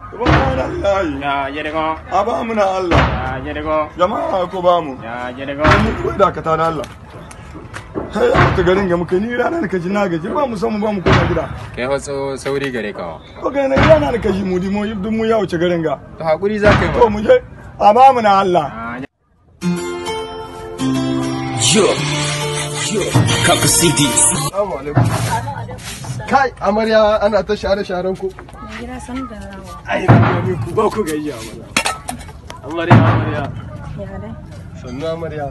subhanallahi ya jirgo a ba mu na Allah ya jirgo jama'a ko ba mu ya jirgo mu ko da ka da Allah kai a ta garin ga muka ni ranar ka ji na gaji ba mu san mu ba mu koma gida kai wasu sauri gare ka ko ga na ranar ka ji mu di mu duk mu ya wuce garin ga to hakuri za ka yi to mu je a ba mu na Allah Yo, yo, Kaka City. Assalamu alaikum. Kai, amarya ana ta share-sharen ku. gida san da rawa Ai, ni ku ba ku gayya mana. Amarya, amarya. ya dai Sannu amarya.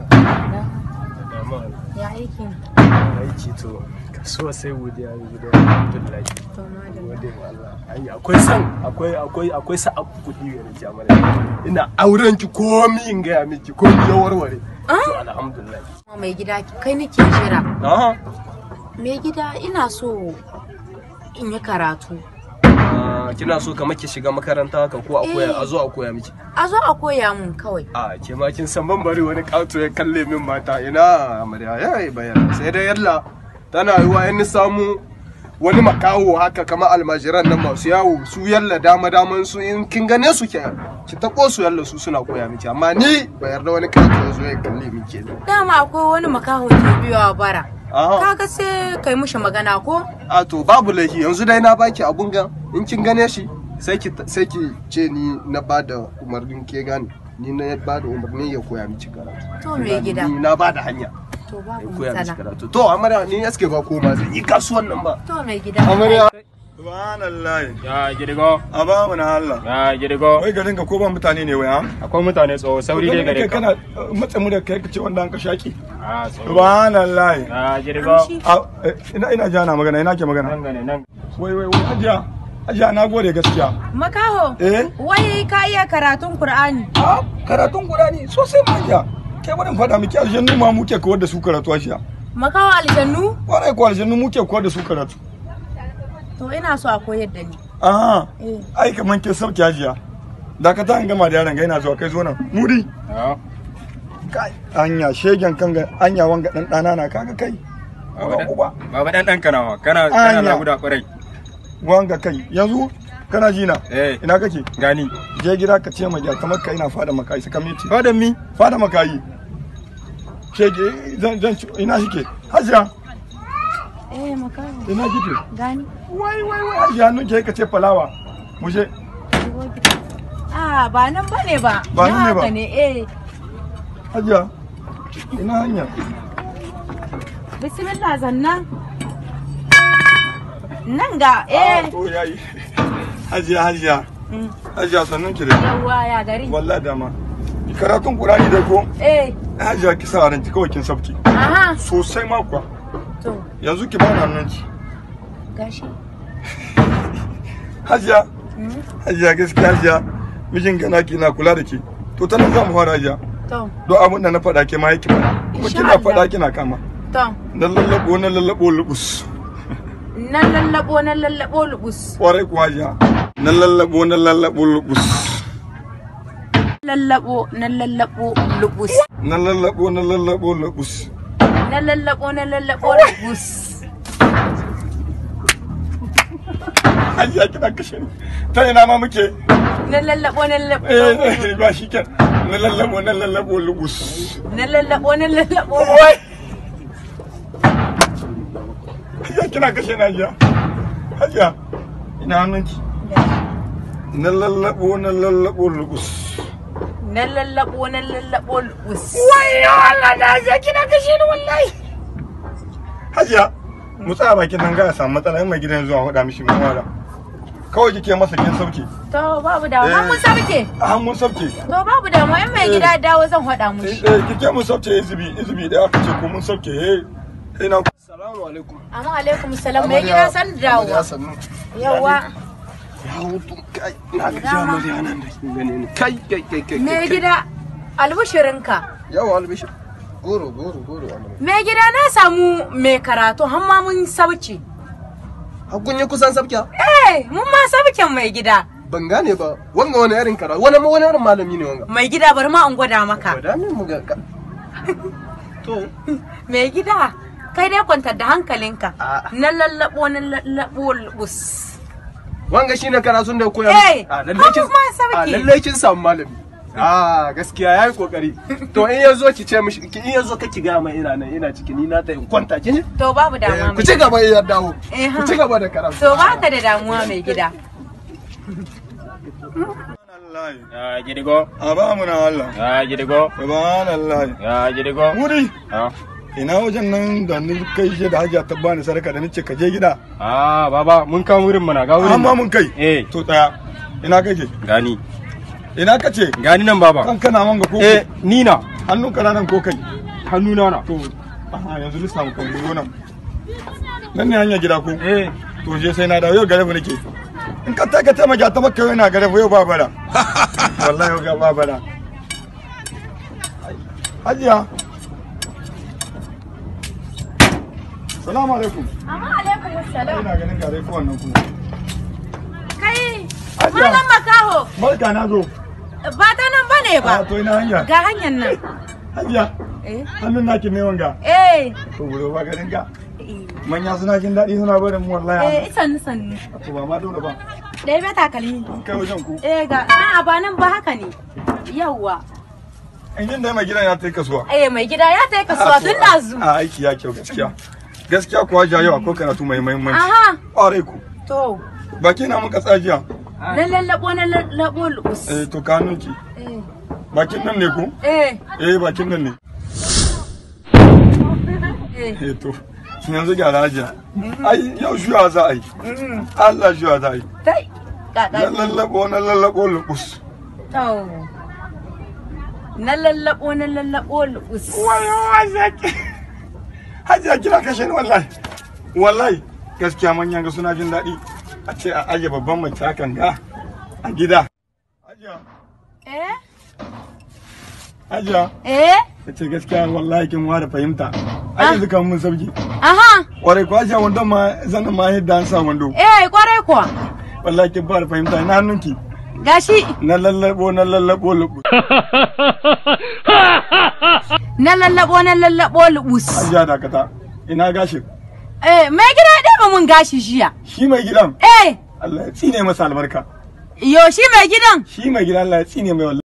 ya aiki Aiki to, kasuwa sai godiya ga gida. Alhamdulillah. to ma da Gode ma Allah. Ai, akwai san, akwai akwai akwai sa kuɗi ga ki amarya. Ina auren ki komi in gaya miki, komi ya warware. To alhamdulillah. mai gida kai nake jira Aha. mai gida ina so in yi karatu Ah, Kina so kamar ki shiga makaranta haka ko a koya a zo a koya miki. a zo a koya mun kawai a ke ma kin san ban bari wani kato ya kalle min mata ina amarya ya yi bayan sai dai yalla tana yiwa in samu wani makaho haka kamar almajiran nan masu yawo su yalla dama daman su in kin gane su ke ki tako su yalla su suna koya miki amma ni ba yarda wani kato ya zo ya kalle min ke dama akwai wani makaho ke biyowa bara Aha. kaga sai kai mushi magana ko a to babu laifi yanzu dai na baki abun gan in kin gane shi sai ki sai ki ce ni na bada umarnin ke gane ni na bada umarnin ya koya miki karatu to mai gida ni na bada hanya to ya babu koya miki matsala karatu to amarya ni eske ba ko ma zan yi kasuwan nan ba to mai gida amarya subhanallahi ya jirgo a ba mu na Allah ya jirgo wai garin ka ko ba mutane ne wai ha akwai mutane tsawo sauri dai gare ka kana matsa mu da kai ka ce wanda an ka shaki a tsawo subhanallahi ya jirgo A, eh, ina ina jana magana ina ke magana nan gane nan wai wai wai hajiya hajiya na gode gaskiya makaho eh wai ka iya karatun qur'ani a karatun qur'ani sosai ma hajiya kai bari in faɗa miki aljannu ma muke kawar da su karatu hajiya makaho aljannu kwarai ko aljannu muke kawar da su karatu to ina so a koyar da ni a eh ai kaman ke sauki hajiya da ka ta an gama da yaron ga ina zuwa kai zo nan muri ya kai anya shegen kan ga anya wanga dan dana na kaga kai Baba uba baba dan dan kanawa kana kana Anya. laguda kwarai wanga kai yanzu kana ji na eh ina kake gani je gida ka ce ma kamar ka ina fada makayi saka miti fadan mi fada makayi shege zan zan ci- ina shike hajiya eh makaho ina kike gani wai wai wai hajiya nun ke ka ce falawa mu je shigo gida ah ba nan bane ba Ba nan ne ba? haka ne eh hajiya ina hanya bismillah zannan nan ga eh to yayi hajiya hajiya Mm. hajiya sannan ki da yawwa ya gari wallahi dama karatun qur'ani dai ko eh hajiya ki sa ranki kawai kin sabki aha sosai ma kuwa to yanzu ki bani hannunki gashi hajiya Mm. hajiya gaskiya hajiya mijin gana ki na kula da ki to ta nan za mu fara hajiya to don abin da na faɗa ke ma yake faɗa kuma Insha kina Allah. faɗa kina kama to na lallabo na lallabo lubus nan lallabo nan lallabo lubus kwarai kuwa hajiya na lallabo na lallabo lubus lallabo nan lallabo lubus na lallabo na lallabo lubus nan lallabo nan lallabo lubus hajiya kina kashe ni ta ina ma muke nan lallabo nan lallabo eh ba shi ke na lallabo na lallabo lubus nan lallabo nan lallabo wai hajiya kina kashe ni hajiya hajiya ina hannunki na lallabo na lallabo lubus nan lallabo nan lallabo lubus wayo Allah na je kina kashe ni wallahi hajiya mu tsaya bakin nan ga ya samu matsala in mai gidan zuwa faɗa mishi mun wala kawai kike masa kin sauke to babu damu har mun sabke a mun sauke to babu damu in mai gida ya dawo zan faɗa mushi eh kike mun sauke izibi izibi da aka ce ko mun sauke eh ina assalamu alaikum amma alaikum salam mai gida san da dawowa sannu yawa ya hutu kai na ga Dama. amarya nan da kin gane ni kai kai kai kai mai kai. gida albushirinka yawa albishir goro goro goro amarya mai gida na samu mai karatu har ma mun sauke hakun yi kusan sabkiya eh mun ma sauken mai gida ban gane ba wanga wani irin karatu wani wani irin malami ne wanga mai gida bari ma an gwada maka Gwada min mu ga ka. To, mai gida kai dai kwantar da hankalinka A'a. na lallabo na lallabo lubus wanga shine karatun da ya koya Eh, a lallai kin abu ma sauki. a lallai kin samu malami a gaskiya yayi kokari to in yazo ki ce mishi in yazo ka ki ga mai ina nan ina ciki ni na ta in kwanta kin ji To babu Eh, damuwa ku mai ci gaba in ya dawo Eh, ha. ku ci gaba da karatu To baka da damuwa mai gida. Subhanallah. Ya gidigo. A ba mu na Allah. Ya gidigo. Subhanallah. Ya gidigo. Wuri. Ah. Ina wajen nan da ni kai shi da hajiya ta bani sarka da nace ka je gida. Ah, baba mun kawo wurin mana ga wurin. Amma mun kai. Eh, To tsaya. Ina kake? gani. Ina kace? Gani nan baba. Kan kana wanga ko? Eh, ni na. Hannun ka nan ko kai? Hannuna na. To, aha yanzu lissa mu kan biyo nan. Nan ne hanya gida ko? Eh, To je sai na dawo yau gare mu nake. In ka taka ta maja ta maka yana gare mu yau ba bara. Wallahi yau ga ba bara. Hajiya. Salamu alaikum. Amma alaikum assalam. Ina ganin gare ko wannan kuma. Kai, Hajiya. malam makaho, Barka na zo. ba ta nan bane A ba. to ina hanya. Ga hanyar nan. Hajiya. Eh, Hannun naki ne wanga. eh, To buro ba garin ka. eh, Manya suna jin daɗi suna barin mu wallahi. eh, sannu sannu. To ba ma dole ba. Ɗaya bai takalmi. Kai wajen ku. Eh, ga, a'a ba nan ba haka ne. Yawwa. Injin da mai gidan ya tai kasuwa. Eh, mai gida ya ta kasuwa tun ɗazu. A aiki ya kyau gaskiya. Gaskiya kuwa ja yau akwai karatu mai muhimmanci. Aha, Ƙwarai ku. to, Baki na muka tsajiya. na lallabo na lallabo lu'us. Eh to kanunki. Eh, Bakin nan ne ku? eh, Eh bakin nan ne. eh. Eh to. Yanzu gyara hajiya. Ai yau shuwa za a yi. Allah shuwa za a yi. Tai, Na ƙaƙa. lallabo na lallabo lubus. To, na lallabo na lallabo lu'us. Wayo wazaki. Hajiya kina kashe ni wallahi. Wallahi gaskiya manyan ga suna jin daɗi. A ce a aje babban mace hakan ga a gida. Hajiya. Eh, Hajiya. eh, ka ce gaskiya wallahi kin ware fahimta ai yanzu kan mun sauki aha, kwarai ko ajiya wandon ma zanen ma yadda an sa wando eh, kwarai kuwa. wallahi kin fara fahimta ina hannunki Gashi, na lallabo na lallabo lubu na lallabo na lallabo lu'us. ajiya dakata ina gashin Eh, mai gida ya ɗeba mun gashi jiya. shi mai gidan Eh, Allah ya tsine masa albarka yo shi mai gidan. shi mai gidan Allah ya tsine mai wallahi